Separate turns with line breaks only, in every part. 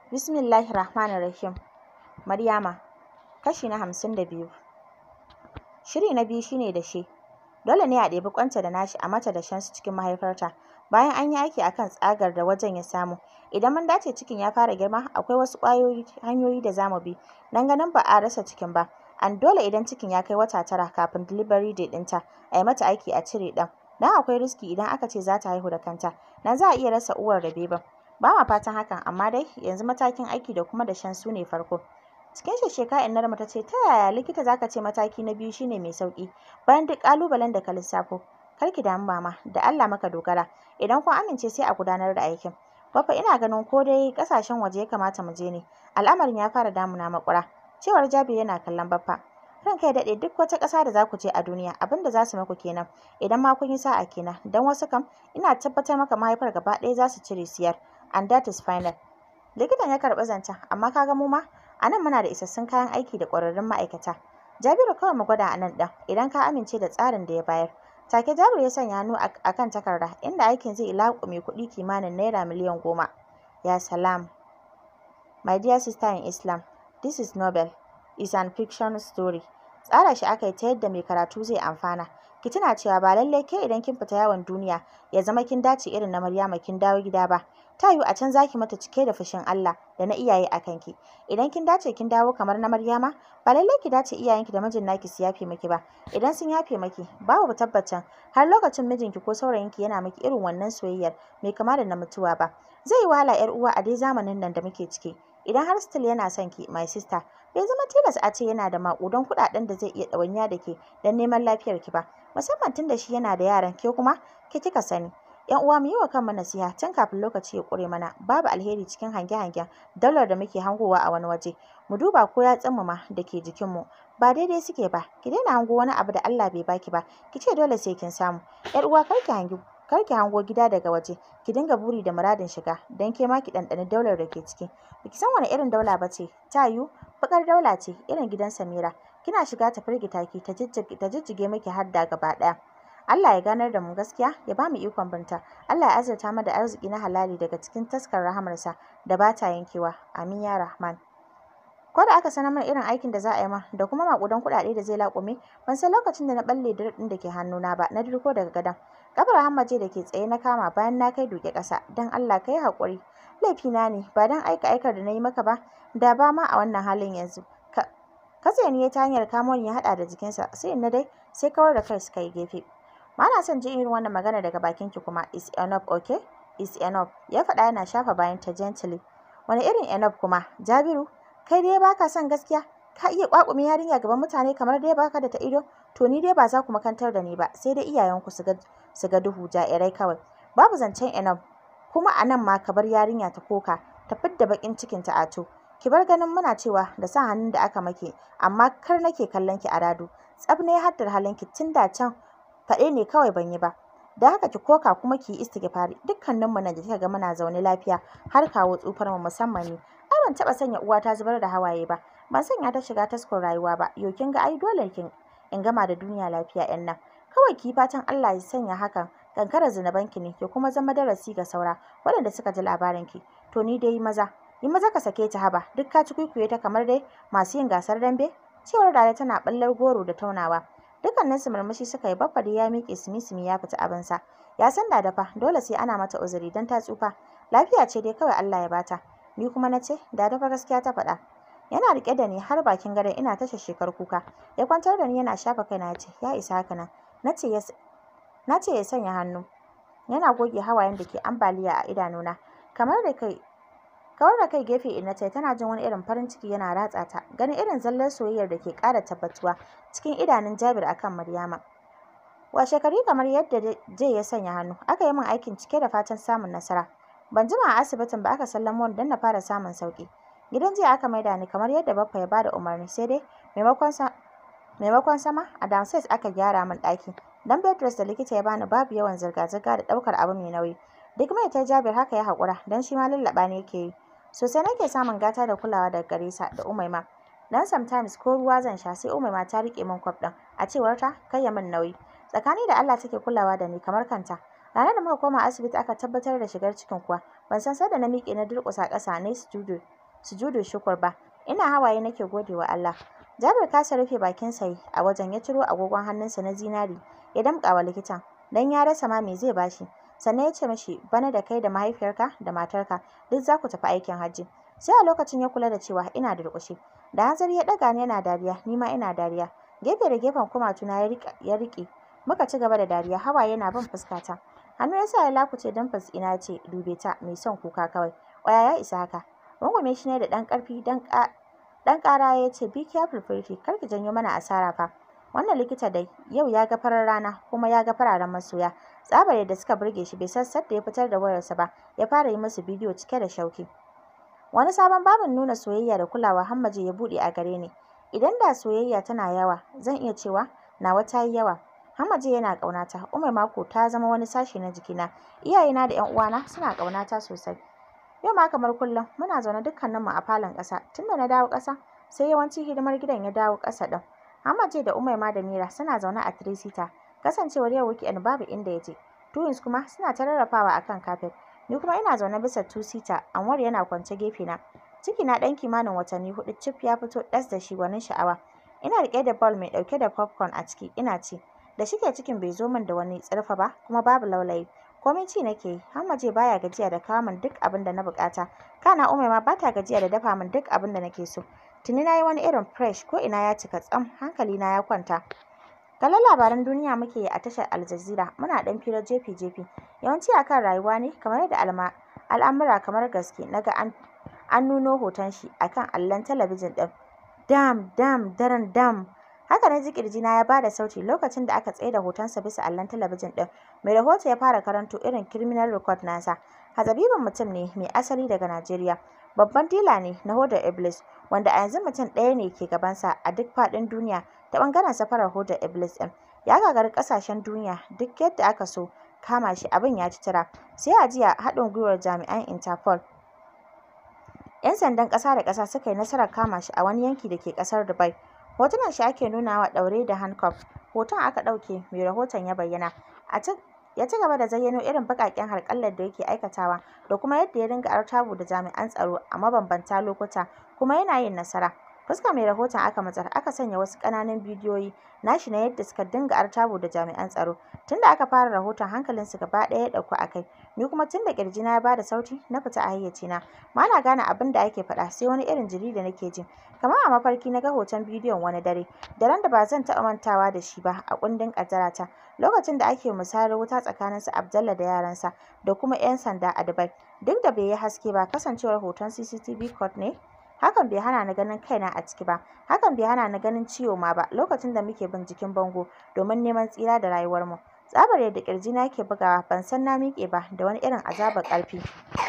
Bismillahir Rahmanir Rahim. Maryama, kashi na hamsin da biyu. Shiri na biyu shine da shi. Dole ne a ɗebi ƙwanta da nashi a mata da shansu cikin mahaifarta. Bayan an yi aiki akan tsagar da wajen ya samu, idan mun dace cikin ya fara girma, akwai wasu ƙwayoyi hanyoyi da zamu bi dan ganin ba a rasa cikin ba. An dole idan cikin ya kai wata tara kafin delivery date ɗinta, a yi mata aiki a cire ɗan. Dan akwai riski idan aka ce za ta haihu da kanta, dan za a iya rasa uwar da beban. Ba ma fatan hakan, amma dai yanzu matakin aiki da kuma dashen su ne farko. Cikin sheksheka innarmu ta ce, ta yaya likita za ka ce mataki na biyu shine mai sauƙi, bayan duk ƙalubalen da ka lissafo. Kar ki damu mama, da Allah muka dogara. Idan kun amince sai a gudanar da aikin. Baffa ina ganin ko dai ƙasashen waje ya kamata mu je ne. Al'amarin ya fara damuna maƙura. Cewar Jabir yana kallon Baffa. Ranka ya daɗe duk wata ƙasa da za ku je a duniya abin da za su maku kenan. Idan ma kun yi sa'a kenan, don wasu kam ina tabbatar maka mahaifar gaba ɗaya za su cire siyar. And that is final. Likitan ya karɓi zancen, amma ka ga mu ma a nan muna da isassun kayan aiki da ƙwararrun ma'aikata. Jabiru kawai mu gwada a nan ɗin, idan ka amince da tsarin da ya bayar. Take Jabiru ya sanya hannu a kan takarda, inda aikin zai laƙume kuɗi kimanin naira miliyan goma. Ya salam. My dear sister in Islam, this is novel. It's an fiction story. Tsara shi aka yi ta yadda mai karatu zai amfana. Ki tuna cewa ba lallai ke idan kin fita yawon duniya ya zama kin dace irin na Maryama kin dawo gida ba. Ta yiwu a can za ki mata cike da fushin Allah da na iyaye a kanki. Idan kin dace kin dawo kamar na Maryama, ba lallai ki dace iyayenki da mijin naki su yafe miki ba. Idan sun yafe miki, babu tabbacin har lokacin mijinki ko saurayinki yana miki irin wannan soyayyar mai kama da na mutuwa ba. Zai yi wahala 'yar uwa a dai zamanin nan da muke ciki. Idan har still yana son ki, my sister, bai zama tilas a ce yana da maƙudan kuɗaɗen da zai iya ɗawainiya da ke don neman lafiyarki ba. Musamman tun da shi yana da yaran, ke kuma ke kika sani. ‘Yan uwa mu yi wa kanmu nasiha tun kafin lokaci ya ƙure mana. Babu alheri cikin hange-hangen daular da muke hangowa a wani waje. Mu duba ko yatsunmu ma da ke jikinmu ba daidai suke ba. Ki daina hango wani abu da Allah bai baki ba. Ki ce dole sai kin samu. ‘Yar uwa kar ki hangi kar ki hango gida daga waje. Ki dinga buri da muradin shiga don ke ma ki ɗanɗani daular da ke ciki. Baki san wani irin daula ba ce. Ta yiwu baƙar daula ce irin gidan Samira. Kina shiga ta firgita ki ta jijjige miki hadda gaba ɗaya. Allah ya ganar da mu gaskiya ya ba mu ikon binta. Allah ya azurta mu da arziki na halali daga cikin taskar rahamarsa da ba ta yankewa. Amin ya Rahman. Ko da aka sanar mana irin aikin da za a yi ma da kuma maƙudan kuɗaɗe da zai laƙume, ban san lokacin da na ɓalle ɗin da ke hannuna ba na dirko daga gadon. Ƙafar Hammaje da ke tsaye na kama bayan na kai duke ƙasa. Don Allah ka yi haƙuri. Laifina ne ba don aika aikar da na yi maka ba, da ba ma a wannan halin yanzu. Katse ni ya ta hanyar kamo ni ya haɗa da jikinsa, sai in na dai sai kawar da kai suka yi gefe. Ba na son jin irin wannan magana daga bakinki kuma. Is enough, okay? Is enough. Ya faɗa yana shafa bayan ta gently. Wani irin enough kuma? Jabiru, kai dai baka son gaskiya? Ka iya ƙwaƙume yarinya gaban mutane kamar dai baka da ta ido? To ni dai ba za ku makantar da ni ba, sai dai iyayenku su ga su ga duhu ja'irai kawai. Babu zancen enough. Kuma a nan ma ka bar yarinya ta koka, ta fidda baƙin cikinta a to. Ki bar ganin muna cewa da sa hannun da aka make, amma kar nake kallon ki a rado. Tsaf ne haddar halinki tun da can faɗe ne kawai ban yi ba. Da haka ki koka kuma ki yi istighfari. Dukkaninmu nan da kika ga muna zaune lafiya har kawo tsufar mu musamman ni. Ai ban taɓa sanya uwata zubar da hawaye ba. Ban sanya ta shiga taskon rayuwa ba. Yo kin ga ai dole kin in gama da duniya lafiya 'yan nan. Kawai ki fatan Allah ya sanya hakan kankarar zunubanki ne ya kuma zama darasi ga saura waɗanda suka ji labarinki. To ni dai maza, yi maza ka sake ta haba duk ka ci kwikwiye ta kamar dai masu yin gasar dambe. Cewar Dada tana ɓallar goro da taunawa. Dukkaninsu murmushi suka yi baffa dai ya miƙe sumi-sumi ya fita abinsa. Ya san da fa dole sai ana mata uzuri don ta tsufa. Lafiya ce dai kawai Allah ya bata. Ni kuma na ce, da fa gaskiya ta faɗa. Yana riƙe da ni har bakin gadon ina ta shekar kuka. Ya kwantar da ni yana shafa kaina ya ce, ya isa haka nan. Na ce ya na ce ya sanya hannu. Yana goge hawayen da ke ambaliya a idanuna. Kamar da kai kawar da kai gefe ina ce tana jin wani irin farin ciki yana ratsa ta ganin irin zallar soyayyar da ke ƙara tabbatuwa cikin idanun Jabir akan Maryama. Washegari kamar yadda Jay ya sanya hannu, aka yi min aikin cike da fatan samun nasara. Ban jima a asibitin ba aka sallamo ni don na fara samun sauƙi. Gidan jiya aka maida ni kamar yadda Baffa ya bada umarni sai dai maimakon sa maimakon sama a downstairs aka gyara min ɗaki. Dan bed rest da likita ya bani babu yawan zirga-zirga da ɗaukar abu mai nauyi. Duk mai ta Jabir haka ya haƙura don shi ma lallaɓa ne yake yi. Sosai nake samun gata da kulawa daga gare sa da Umaima. Dan sometimes ko ruwa zan sha sai Umaima ta riƙe min kwaf ɗin. A cewar ta kai ya min nauyi. Tsakani da Allah take kulawa da ni kamar kanta. Ranar da muka koma asibiti aka tabbatar da shigar cikin kuwa ban san sai da na miƙe na durƙusa ƙasa na studio sujudu shukur ba ina hawaye nake gode wa Allah Jabir kasa rufe bakin sa a wajen ya ciro agogon hannunsa na zinari ya damƙa wa likitan dan ya rasa ma me zai bashi sannan ya ce mashi bana da kai da mahaifiyarka da matarka duk za ku tafi aikin hajji sai a lokacin ya kula da cewa ina da durƙushe da hanzari ya ɗaga ni yana dariya ni ma ina dariya gefe da gefen kumatuna ya riƙe muka ci gaba da dariya hawaye na bin fuskata hannu ya sa ya lakuce don fas ina ya ce dube ta mai son kuka kawai ƙwaya ya isa haka rungume shi ne da ɗan ƙarfi ɗan ƙara ya ce be careful pretty kar ki janyo mana asara fa wannan likita dai yau ya ga farar rana kuma ya ga fararen masoya tsabar yadda suka burge shi bai san da ya fitar da wayarsa ba ya fara yi musu bidiyo cike da shauki wani sabon babin nuna soyayya da kulawa hammaje ya buɗe a gare ni idan da soyayya tana yawa zan iya cewa nawa ta yi yawa hammaje yana ƙaunata umar mako ta zama wani sashi na jikina iyayena da ƴan uwana suna ƙaunata sosai yau ma kamar kullum muna zaune dukkaninmu a falon ƙasa tunda na dawo ƙasa sai yawanci hidimar gidan ya dawo ƙasa ɗin Hamaje da Umaima da Mira suna zaune a three-seater. Kasancewar yau weekend babu inda ya je. Twins kuma suna ta rarrafawa a kan kafet. Ni kuma ina zaune bisa two-seater, Anwar yana kwance gefe na. Ciki na ɗan kimanin watanni huɗu cif ya fito ɗas da shi gwanin sha'awa. Ina riƙe da ball mai ɗauke da popcorn a ciki ina ci. Da shike cikin bai zo min da wani tsirfa ba kuma babu laulayi. Komai ci nake yi, Hamaje baya gajiya da kawo min duk abin da na buƙata. Kana Umaima ba ta gajiya da dafa min duk abin da nake so. Tuni na yi wani irin fresh ko ina ya cika tsam hankali na ya kwanta. Kallon labaran duniya muke yi a tashar Al Jazeera muna ɗan firar jefi-jefi. Yawanci akan rayuwa ne kamar yadda alma al'amura kamar gaske naga an an nuno hoton shi akan allon talabijin ɗin. Dam dam daren dam. Haka na ji ƙirjina ya bada sauti lokacin da aka tsaida hotonsa bisa allon talabijin ɗin. Mai rahoto ya fara karanto irin criminal record nasa. Hazabibin mutum ne mai asali daga Najeriya. Babban dila ne na hodar Iblis, wanda a yanzu mutum ɗaya ne ke gabansa a duk faɗin duniya ta ɓangaren safarar hodar Iblis ɗin. Ya gagari ƙasashen duniya duk yadda aka so kama shi abin ya ci tura. Sai a jiya haɗin gwiwar jami'an Interpol 'yan sandan ƙasa da ƙasa suka yi nasarar kama shi a wani yanki da ke ƙasar Dubai. Hotunan shi ake nunawa ɗaure da handcuff. Hoton aka ɗauke mai rahoton ya bayyana. A ya ci gaba da zayyano irin baƙaƙen harƙallar da yake aikatawa da kuma yadda ya dinga artabu da jami'an tsaro a mabambanta lokuta kuma yana yin nasara. Fuskar mai rahoton aka matsar aka sanya wasu ƙananan bidiyoyi nashi na yadda suka dinga artabu da jami'an tsaro. Tunda aka fara rahoton hankalinsu gaba ɗaya ya ɗauku a kai. Ni kuma tunda ƙirjina ya bada sauti na fita a hayyacina. Ba na gane abin da ake faɗa sai wani irin jiri da nake ji. Kamar a mafarki na ga hoton bidiyon wani dare. Daren da ba zan taɓa mantawa da shi ba a kundin ƙaddarata. Lokacin da ake musayar wuta tsakanin su Abdallah da yaransa da kuma 'yan sanda a Dubai. Duk da bai yi haske ba kasancewar hoton CCTV court ne. Hakan bai hana ni ganin kaina a ciki ba. Hakan bai hana ni ganin ciwo ma ba lokacin da muke bin jikin bango domin neman tsira da rayuwarmu. Tsabar yadda ƙirjina yake bugawa ban san na miƙe ba da wani irin azabar ƙarfi.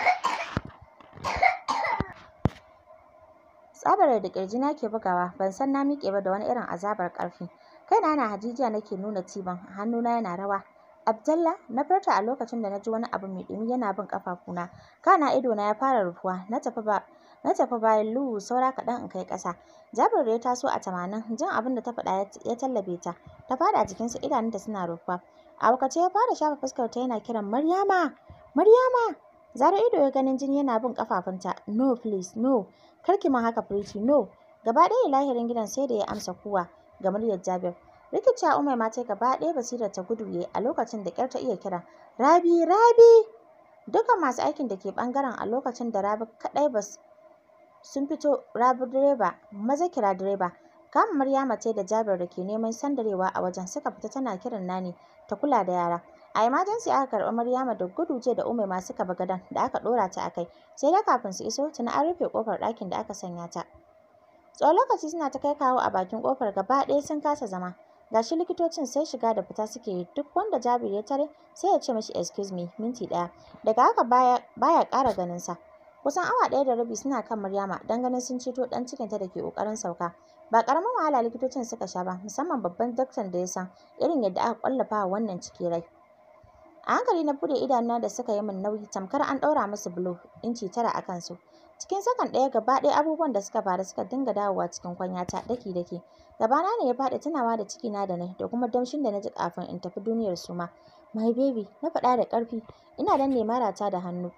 Tsabar yadda ƙirjina ke bugawa ban san na miƙe ba da wani irin azabar ƙarfi. Kaina yana hajijiya nake nuna tibon hannuna yana rawa. Abdallah na furta a lokacin da na ji wani abu mai ɗumi yana bin ƙafafuna. Kana idona ya fara rufuwa na tafi ba na tafi bayan luhu saura kaɗan in kai ƙasa. Jabir da ya taso a tamanin jin abin da ta faɗa ya tallabe ta. Ta faɗa jikinsa idanunta suna rufuwa. A wakace ya fara shafa fuskarta yana kiran Maryama Maryama Zaro ido ya ganin jini yana bin ƙafafunta. No please no kar ki min haka Pretty no. Gaba ɗaya lahirin gidan sai da ya amsa kuwa ga muryar Jabir. Rikicewa Umaima ta gaba ɗaya basirar ta gudu yayi a lokacin da ƙyar ta iya kira Rabi Rabi Dukan masu aikin da ke ɓangaren a lokacin da Rabi kaɗai ba sun fito Rabi direba maza kira direba kama Maryama ce da Jabir da ke neman sandarewa a wajen suka fita tana kiran Nani ta kula da yara. A emergency aka karɓi Maryama da gudu ce da Umaima suka bi gadon da aka ɗora ta a kai. Sai dai kafin su iso tuni an rufe ƙofar ɗakin da aka sanya ta. Tsawon lokaci suna ta kai kawo a bakin ƙofar gaba ɗaya sun kasa zama. Gashi likitocin sai shiga da fita suke yi duk wanda Jabir ya tare sai ya ce mashi excuse me minti ɗaya. Daga haka baya baya ƙara ganin sa. Kusan awa ɗaya da rabi suna kan Maryama don ganin sun ceto ɗan cikinta da ke ƙoƙarin sauka. Ba ƙaramin wahala likitocin suka sha ba musamman babban daktan da ya san irin yadda aka ƙwallafa wa wannan ciki rai. A hankali na buɗe idanuna da suka yi min nauyi tamkar an ɗaura musu bulo inci tara a kansu. Cikin sakan ɗaya gaba ɗaya abubuwan da suka faru suka dinga dawowa cikin kwanyata daki-daki. Gabana ne ya faɗi tunawa da cikina da nai da kuma damshin da na ji kafin in tafi duniyar suma. My baby, na faɗa da ƙarfi, ina danne marata da hannu.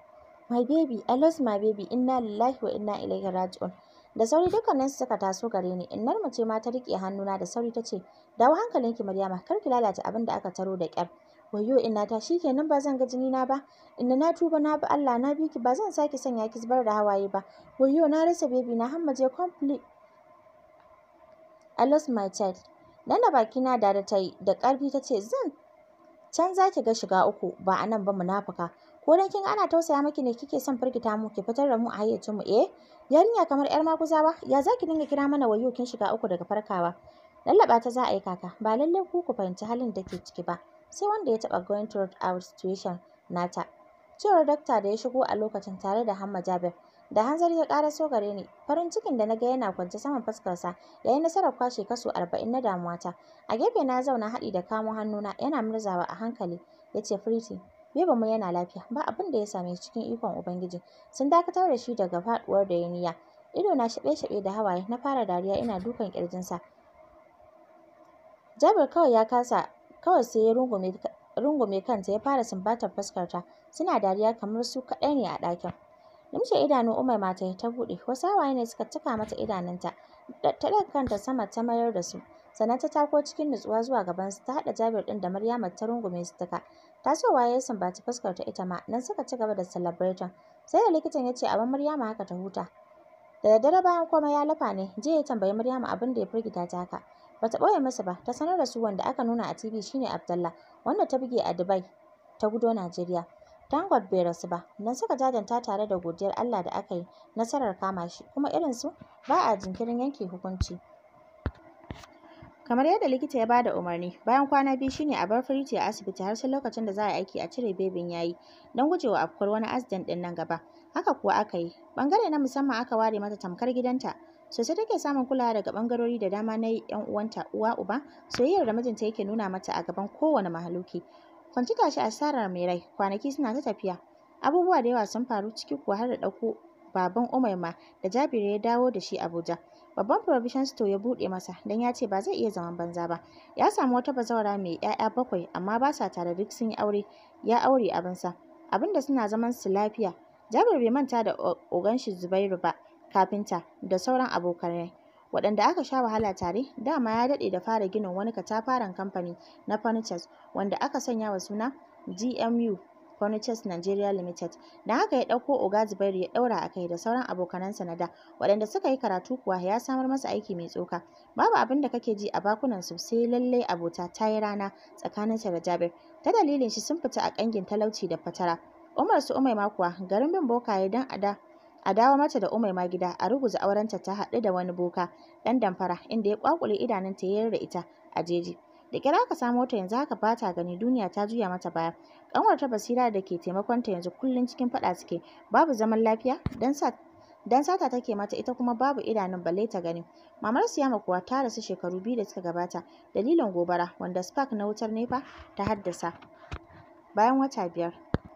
my baby I lost my baby inna lillahi wa inna ilaihi raji'un da sauri dukkaninsu suka taso gare ni innar mu ce ma ta riƙe hannuna da sauri ta ce dawo hankalinki Maryama kar ki lalata abin da aka taro da ƙyar wayyo inna ta shikenan ba zan ga jini na ba inna na tuba na bi Allah na bi ki ba zan sake sanya ki zubar da hawaye ba wayyo na rasa baby na hammaje complete I lost my child nan da bakina da da ta yi da ƙarfi ta ce zan can za ki ga shiga uku ba a nan ba munafuka ko dan kin ana tausaya miki ne kike son firgita mu ki fitar da mu a hayyacin mu eh yarinya kamar yar makuzawa ya za ki dinga kira mana wayo kin shiga uku daga farkawa lallaba ta za a yi kaka ba lallai ku ku fahimci halin da ke ciki ba sai wanda ya taɓa going through our situation nata cewar dakta da ya shigo a lokacin tare da Hamma Jabir da hanzari ya ƙara so gare ni farin cikin da na ga yana kwance saman fuskarsa ya yi nasarar kwashe kaso arba'in na damuwata a gefe na zauna haɗi da kamo hannuna yana murzawa a hankali ya ce Pretty Beba mu yana lafiya ba abin da ya same shi cikin ikon Ubangiji sun dakatar da shi daga faɗuwar da ya niyya ido na shaɓe-shaɓe da hawaye na fara dariya ina dukan ƙirjinsa Jabir kawai ya kasa kawai sai ya rungume rungume kanta ya fara sumbatar fuskarta suna dariya kamar su kaɗai ne a ɗakin Limshe idanu Umaima ta yi ta buɗe, wasu hawaye ne suka cika mata idanunta. Ta ɗaga kanta sama ta mayar da su. Sannan ta tako cikin nutsuwa zuwa gabansu ta haɗa Jabir ɗin da Maryama ta rungume su duka. Tasowa ya sumbaci fuskar ta ita ma, nan suka ci gaba da celebrating. Sai da likitan ya ce a bar Maryama haka ta huta. Da daddare bayan komai ya lafa ne, jiya ya tambayi Maryama abin da ya firgita ta haka. Bata ɓoye masa ba, ta sanar da su wanda aka nuna a TV shine Abdallah, wanda ta buge a Dubai, ta gudo Najeriya. Dangot bai rasu ba, don suka jajanta tare da godiyar Allah da aka yi nasarar kama shi, kuma irinsu ba a jinkirin yanke hukunci. Kamar yadda likita ya bada umarni, bayan kwana biyu shine a bar Firiti a asibiti har sai lokacin da za a aiki a cire bebin yayi, don gujewa afkuwar wani accident ɗin nan gaba. Haka kuwa aka yi. Ɓangare na musamman aka ware mata tamkar gidanta. Sosai take samun kulawa daga ɓangarori da dama na 'yan uwanta, uwa uba, soyayyar da mijinta yake nuna mata a gaban kowane mahaluki. Kwanci tashi asarar mai rai, kwanaki suna ta tafiya. Abubuwa da yawa sun faru ciki kuwa har da ɗauko baban Umaima da Jabiru ya dawo da shi Abuja. Babban provision store ya buɗe masa don ya ce ba zai iya zaman banza ba. Ya samu wata bazawara mai 'ya'ya bakwai amma ba sa tare duk sun yi aure, ya aure abinsa. Abinda suna zaman su lafiya. Jabir bai manta da ogan shi Zubairu ba, kafinta da sauran abokanai. waɗanda aka sha wahala tare dama ya daɗe da fara ginin wani katafaren kamfani na furnitures wanda aka sanya wa suna GMU Furnitures Nigeria Limited. Da haka ya ɗauko Oga Zubairu ya ɗaura a kai da sauran abokanansa na da waɗanda suka yi karatu kuwa ya samar masa aiki mai tsoka. Babu abin da kake ji a bakunansu sai lallai abota ta yi rana tsakaninsa da Jabir. Ta dalilin shi sun fita a ƙangin talauci da fatara. Umar su Umaima kuwa garin bin bokaye don a da a dawo mata da Umaima gida a ruguza aurenta ta haɗu da wani boka ɗan damfara inda ya ƙwaƙule idanunta ya yarda ita a jeji. Da kira aka samo ta yanzu haka ba ta gani duniya ta juya mata baya. Ƙanwar ta Basira da ke taimakonta yanzu kullum cikin faɗa suke babu zaman lafiya dan sa dan sata take mata ita kuma babu idanun balle ta gani. Mamar Siyama kuwa ta rasu shekaru biyu da suka gabata dalilin gobara wanda spark na wutar nefa ta haddasa bayan wata biyar.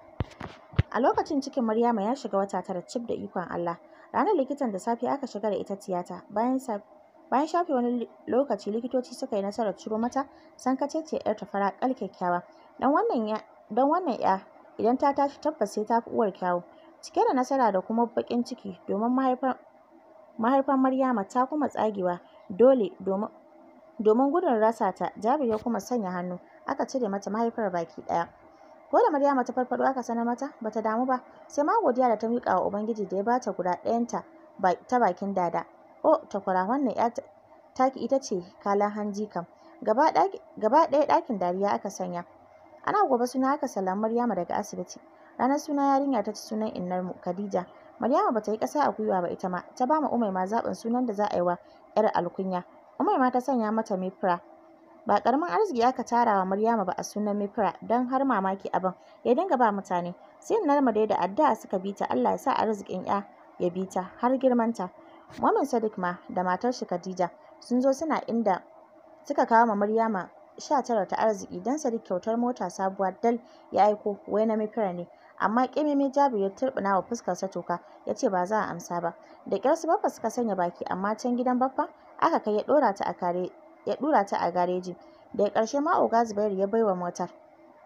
A lokacin cikin Maryama ya shiga wata tara cif da ikon Allah. Ranar likitan da safe aka shiga da ita tiyata. Bayan bayan shafe wani lokaci likitoci suka yi nasarar ciro mata sankaceciyar ‘yar ta fara ƙal kyakkyawa. Dan wannan ya dan wannan ‘ya idan ta tashi tabbas sai ta fi uwar kyawu. Cike da nasara da kuma baƙin ciki domin mahaifar mahaifar Maryama ta kuma tsagewa dole domin domin gudun rasa ta Jabir ya kuma sanya hannu aka cire mata mahaifar baki ɗaya. Ko da Maryama ta farfaɗo aka sanar mata bata damu ba sai ma godiya da ta miƙa wa Ubangiji da ya bata guda ɗayanta ta bakin dada. Oh takwara wannan ƴa taki ita ce kalan hanji kam. Gaba ɗaya ɗakin dariya aka sanya. Ana gobe suna aka sallami Maryama daga asibiti. Ranar suna yarinya ta ci sunan innarmu Khadija. Maryama bata yi ƙasa a gwiwa ba ita ma ta ba ma Umaima zaɓin sunan da za a yi wa ‘yar alkunya. Umaima ta sanya mata Mifra. Ba ƙaramin arziki aka tara wa Maryama ba a sunan Mifra don har mamaki abin ya dinga ba mutane. Sai Narma dai da addu'a suka bi ta Allah ya sa arzikin ‘ya ya bi ta har girmanta. Mamin Sadiq ma da matar shi Khadija sun zo suna inda suka kawo ma Maryama sha tara ta arziki don Sadiq kyautar mota sabuwa dal ya aiko wai na Mifra ne. Amma ƙememe Jabir ya turɓuna wa fuskarsa toka ya ce ba za a amsa ba. Da ƙyar su Baffa suka sanya baki amma can gidan Baffa aka kai ya ɗora ta a kare ya ɗura ta a gareji. Daga ƙarshe ma Oga Zubairu ya baiwa motar.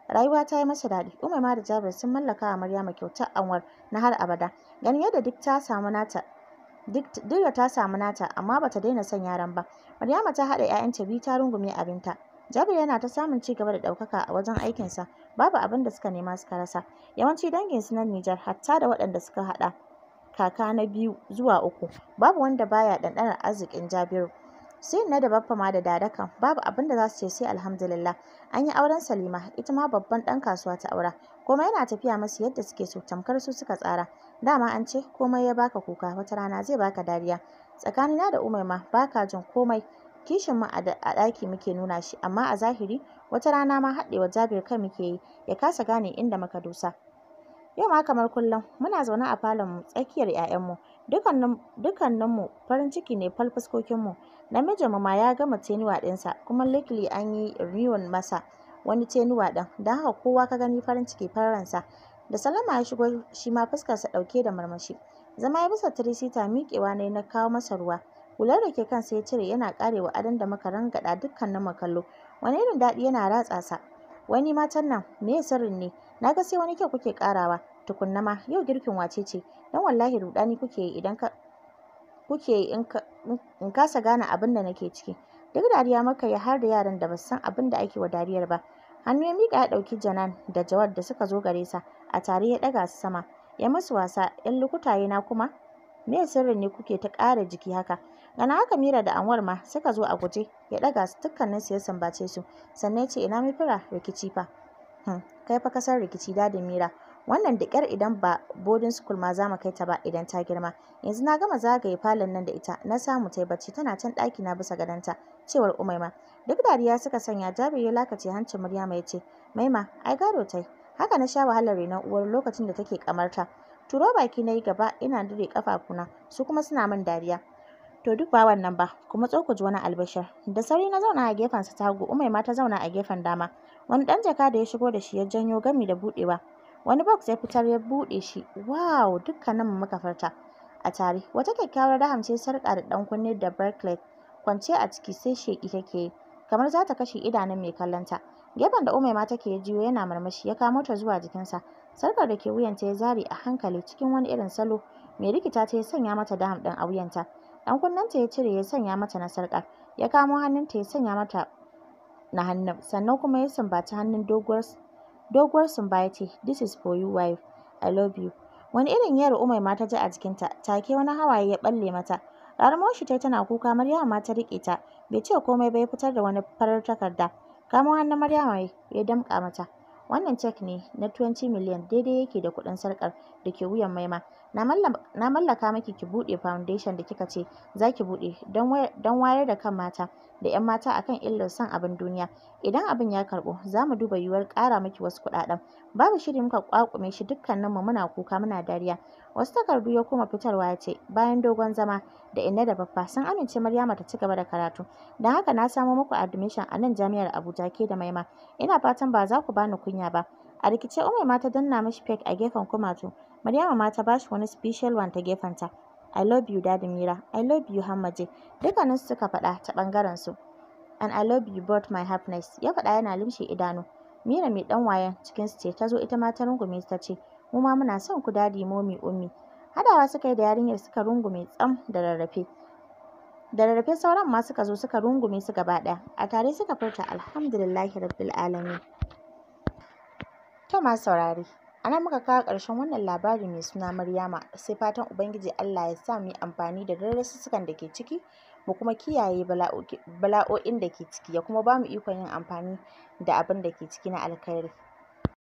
rayuwa ta yi masa daɗi umaima da jabir sun mallaka wa maryama kyautar anwar na har abada ganin yadda duk ta samu nata duk da ta samu nata amma bata daina son yaran ba maryama ta haɗa 'ya'yanta biyu ta rungume abinta jabir yana ta samun ci gaba da ɗaukaka a wajen aikinsa babu abin da suka nema suka rasa yawanci danginsu na nijar hatta da waɗanda suka haɗa kaka na biyu zuwa uku babu wanda baya ɗanɗanar arzikin jabiru sai na da baffa ma da dadakan babu abin da za su ce sai alhamdulillah an yi auren salima ita ma babban ɗan kasuwa ta aura komai yana tafiya masu yadda suke so tamkar su suka tsara dama an ce komai ya baka kuka wata rana zai baka dariya tsakanina da umaima baka jin komai kishin mu a ɗaki muke nuna shi amma a zahiri wata rana ma haɗewa jabir kai muke yi ya kasa gane inda muka dosa yau ma kamar kullum muna zaune a falon mu tsakiyar 'ya'yanmu dukkaninmu farin ciki ne fal fuskokinmu namijinmu ma ya gama tenuwa ɗinsa kuma likili an yi riwon masa wani tenuwa ɗin don haka kowa ka gani farin ciki fararsa da salama ya shigo shi ma fuskarsa ɗauke da marmashi zama ya bisa tirisita miƙewa ne na kawo masa ruwa hular da ke kansa ya cire yana ƙarewa adon da muka rangaɗa dukkanin mu kallo wani irin daɗi yana ratsa sa wani matan nan me sirrin ne na ga sai wani kyau kuke ƙarawa tukunna ma yau girkin wace ce dan wallahi rudani kuke yi idan ka kuke yi in kasa gane abin da nake ciki duk dariya maka ya har da yaran da basu san abin da ake wa dariyar ba hannu ya miƙa ya ɗauki janan da jawad da suka zo gare sa a tare ya ɗaga su sama ya musu wasa yan lukutaye na kuma me sirrin ne kuke ta ƙara jiki haka gana haka mira da anwar ma suka zo a guje ya ɗaga su dukkanin su ya sambace su sannan ya ce ina mafira rikici fa hmm. kai fa kasar rikici dadin mira wannan da ƙyar idan ba boarding school ma za mu kai ta ba idan ta girma yanzu na gama zagaye falon nan da ita na samu ta bacci tana can ɗaki na bisa gadonta cewar umaima duk dariya suka sanya jabir ya lakace hancin maryama ya ce maima ai gado tai haka na sha wahalar renon uwar lokacin da take kamarta turo baki na yi gaba ina dire kafafuna su kuma suna min dariya to duk ba wannan ba kuma ku ji wani albashir da sauri na zauna a gefen sa ta hagu umaima ta zauna a gefen dama wani ɗan jaka da ya shigo da shi ya janyo gami da buɗewa wani box ya fitar ya buɗe shi wow dukkaninmu muka farta a tare wata kyakkyawar raham ce sarƙa da ɗan kunne da bracelet kwance a ciki sai sheƙi take yi kamar za ta kashe idanun mai kallonta gefen da umaima take ya jiyo yana marmashi ya kamo ta zuwa jikinsa sarƙar da ke wuyanta ya zare a hankali cikin wani irin salo mai rikita ta ya sanya mata daham ɗin a wuyanta ɗan kunnenta ya cire ya sanya mata na sarƙar ya kamo hannunta ya sanya mata na hannun sannan kuma ya sumbaci hannun doguwar doguwar sumba ya ce this is for you wife I love you wani irin yar umaima ta ji a jikinta take wani hawaye ya balle mata raramar shi tai tana kuka Maryama ma ta rike ta bai ce komai ba ya fitar da wani farar takarda kamo hannun Maryama ya damƙa mata wannan cek ne na 20 miliyan daidai yake da kuɗin sarƙar da ke wuyan maima na mallaka miki ki buɗe foundation da kika ce za ki buɗe don wayar da kan mata da 'yan mata akan illar son abin duniya idan abin ya karɓu za mu duba yiwuwar ƙara miki wasu kuɗaɗen babu shiri muka ƙwaƙume shi dukkaninmu muna kuka muna dariya wasu takardu ya koma fitarwa ya ce bayan dogon zama da inna da baffa sun amince Maryama ta ci gaba da karatu don haka na samo muku admission a nan jami'ar Abuja ke da Maima ina fatan ba za ku bani kunya ba a rikice Umaima ta danna mishi fake a gefen kumatu Maryama ma ta bashi wani special one ta gefenta I love you Daddy Mira I love you Hammaje dukkaninsu suka faɗa ta ɓangaren su and I love you both my happiness ya faɗa yana limshe idanu Mira mai ɗan wayan cikin su ce ta zo ita ma ta rungume ta ce mu ma muna son ku dadi momi ummi hadawa suka yi da yarinyar suka rungume tsam da rarrafe da rarrafe sauran ma suka zo suka rungume su gaba ɗaya a tare suka furta alhamdulillahi rabbil alamin to ma saurare a nan muka kawo ƙarshen wannan labari mai suna Maryama sai fatan ubangiji Allah ya sa mu yi amfani da darussukan da ke ciki mu kuma kiyaye bala'o'in da ke ciki ya kuma ba mu ikon yin amfani da abin da ke ciki na alkhairi